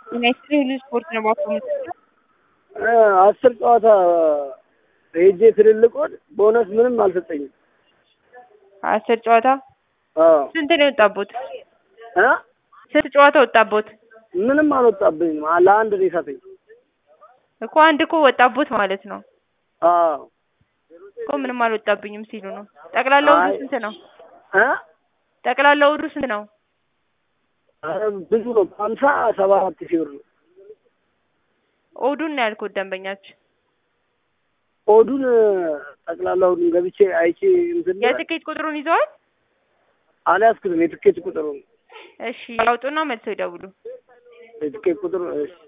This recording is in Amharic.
ዩናይትድ ሁሉ ስፖርት ነው ባኮ አስር ጨዋታ ሄጄ ትልልቆን ቦነስ ምንም አልሰጠኝም። አስር ጨዋታ አዎ ስንት ነው የወጣቦት? እ ስንት ጨዋታ ወጣቦት? ምንም አልወጣብኝም። ለአንድ ነው የሳተኝ። እኮ አንድ እኮ ወጣቦት ማለት ነው አዎ እኮ ምንም አልወጣብኝም ሲሉ ነው። ጠቅላላ ውዱ አይ- ስንት ነው? እ ጠቅላላ ውዱ ስንት ነው? ኧረ ብዙ ነው። ሀምሳ ሰባ አራት ሺህ ብር ነው። ኦዱን ነው ያልኩት ደንበኛችን። ኦዱን ጠቅላላውን ገብቼ አይቼ እንትን የትኬት ቁጥሩን ይዘዋል? አልያዝኩትም። የትኬት ቁጥሩ እሺ ያውጡና መልሰው ይደውሉ። የትኬት ቁጥሩ እሺ